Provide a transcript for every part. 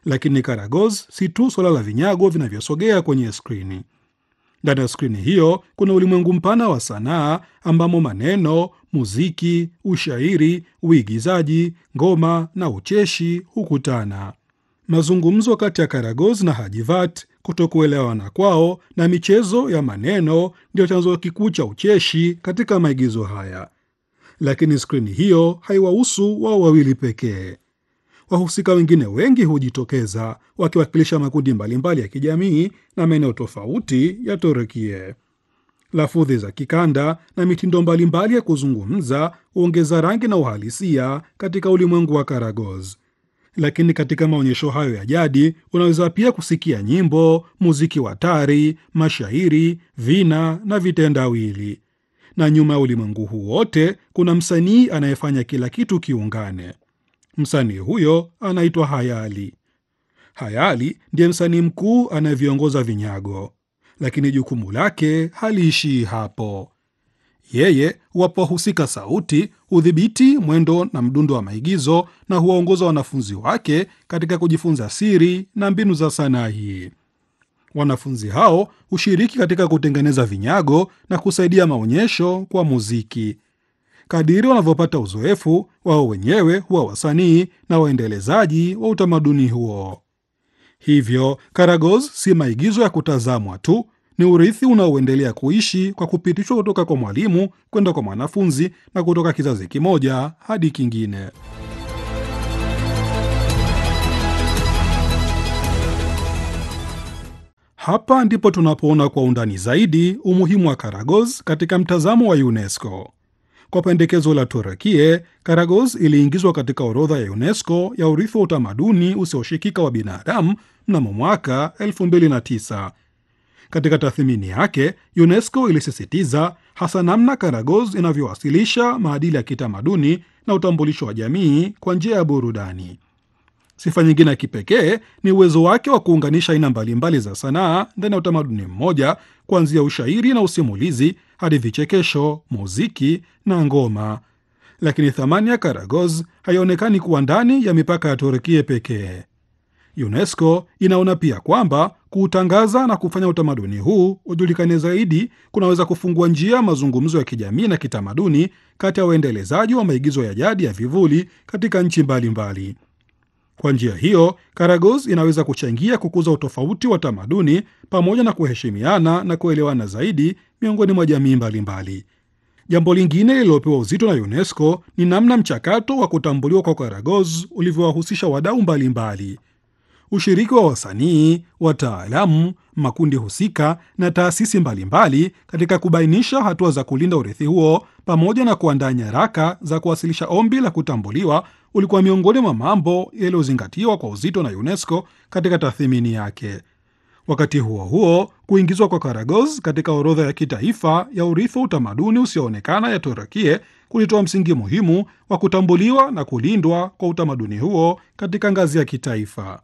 Lakini Karagoz si tu suala la vinyago vinavyosogea kwenye skrini. Ndani ya skrini hiyo kuna ulimwengu mpana wa sanaa ambamo maneno, muziki, ushairi, uigizaji, ngoma na ucheshi hukutana. Mazungumzo kati ya Karagoz na Hajivat, kutokuelewana kwao na michezo ya maneno ndio chanzo kikuu cha ucheshi katika maigizo haya. Lakini skrini hiyo haiwahusu wao wawili pekee. Wahusika wengine wengi hujitokeza wakiwakilisha makundi mbalimbali ya kijamii na maeneo tofauti ya Turukie. Lafudhi za kikanda na mitindo mbalimbali ya kuzungumza huongeza rangi na uhalisia katika ulimwengu wa Karagoz. Lakini katika maonyesho hayo ya jadi unaweza pia kusikia nyimbo, muziki wa tari, mashairi, vina na vitendawili. Na nyuma ya ulimwengu huu wote kuna msanii anayefanya kila kitu kiungane. Msanii huyo anaitwa Hayali. Hayali ndiye msanii mkuu anayeviongoza vinyago, lakini jukumu lake haliishii hapo. Yeye huwapa wahusika sauti, hudhibiti mwendo na mdundo wa maigizo na huwaongoza wanafunzi wake katika kujifunza siri na mbinu za sanaa hii. Wanafunzi hao hushiriki katika kutengeneza vinyago na kusaidia maonyesho kwa muziki. Kadiri wanavyopata uzoefu, wao wenyewe huwa wasanii na waendelezaji wa utamaduni huo. Hivyo Karagoz si maigizo ya kutazamwa tu, ni urithi unaoendelea kuishi kwa kupitishwa kutoka kwa mwalimu kwenda kwa mwanafunzi na kutoka kizazi kimoja hadi kingine. Hapa ndipo tunapoona kwa undani zaidi umuhimu wa Karagoz katika mtazamo wa UNESCO. Kwa pendekezo la Turukie, Karagoz iliingizwa katika orodha ya UNESCO ya urithi wa utamaduni usioshikika wa binadamu mnamo mwaka 2009. Katika tathmini yake, UNESCO ilisisitiza hasa namna Karagoz inavyowasilisha maadili ya kitamaduni na utambulisho wa jamii kwa njia ya burudani. Sifa nyingine ya kipekee ni uwezo wake wa kuunganisha aina mbalimbali za sanaa ndani ya utamaduni mmoja, kuanzia ushairi na usimulizi hadi vichekesho, muziki na ngoma. Lakini thamani ya Karagoz haionekani kuwa ndani ya mipaka ya Turkia pekee. UNESCO inaona pia kwamba kuutangaza na kufanya utamaduni huu ujulikane zaidi kunaweza kufungua njia ya mazungumzo ya kijamii na kitamaduni kati ya waendelezaji wa maigizo ya jadi ya vivuli katika nchi mbalimbali. Kwa njia hiyo, Karagoz inaweza kuchangia kukuza utofauti wa tamaduni pamoja na kuheshimiana na kuelewana zaidi miongoni mwa jamii mbalimbali. Jambo lingine lililopewa uzito na UNESCO ni namna mchakato wa kutambuliwa kwa Karagoz ulivyowahusisha wadau mbalimbali. Ushiriki wa wasanii, wataalamu, makundi husika na taasisi mbalimbali katika kubainisha hatua za kulinda urithi huo pamoja na kuandaa nyaraka za kuwasilisha ombi la kutambuliwa ulikuwa miongoni mwa mambo yaliyozingatiwa kwa uzito na UNESCO katika tathmini yake. Wakati huo huo, kuingizwa kwa Karagoz katika orodha ya kitaifa ya urithi wa utamaduni usioonekana ya Turukie kulitoa msingi muhimu wa kutambuliwa na kulindwa kwa utamaduni huo katika ngazi ya kitaifa.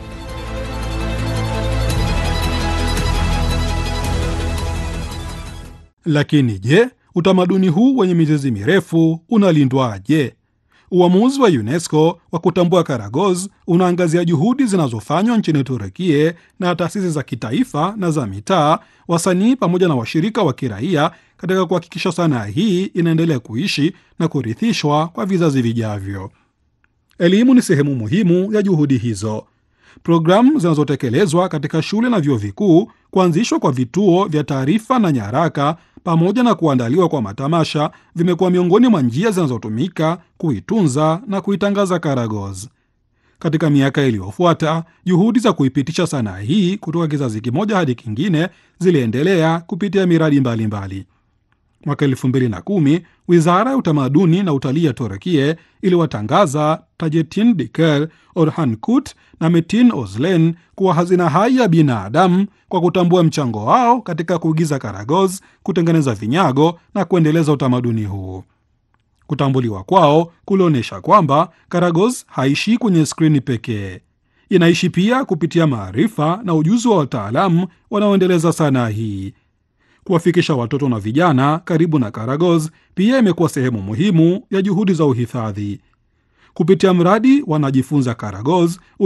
Lakini je, utamaduni huu wenye mizizi mirefu unalindwaje? Uamuzi wa UNESCO wa kutambua Karagoz unaangazia juhudi zinazofanywa nchini Turukie na taasisi za kitaifa na za mitaa, wasanii pamoja na washirika wa kiraia katika kuhakikisha sanaa hii inaendelea kuishi na kurithishwa kwa vizazi vijavyo. Elimu ni sehemu muhimu ya juhudi hizo. Programu zinazotekelezwa katika shule na vyuo vikuu, kuanzishwa kwa vituo vya taarifa na nyaraka, pamoja na kuandaliwa kwa matamasha vimekuwa miongoni mwa njia zinazotumika kuitunza na kuitangaza Karagoz. Katika miaka iliyofuata, juhudi za kuipitisha sanaa hii kutoka kizazi kimoja hadi kingine ziliendelea kupitia miradi mbalimbali. Mwaka elfu mbili na kumi wizara ya utamaduni na utalii ya Turkie iliwatangaza Tajetin Diker, Orhan Kut na Metin Ozlen kuwa hazina hai ya binadamu kwa kutambua mchango wao katika kuigiza Karagoz, kutengeneza vinyago na kuendeleza utamaduni huu. Kutambuliwa kwao kulionyesha kwamba Karagoz haishi kwenye skrini pekee, inaishi pia kupitia maarifa na ujuzi wa wataalamu wanaoendeleza sanaa hii. Kuwafikisha watoto na vijana karibu na Karagoz pia imekuwa sehemu muhimu ya juhudi za uhifadhi. Kupitia mradi wanajifunza Karagoz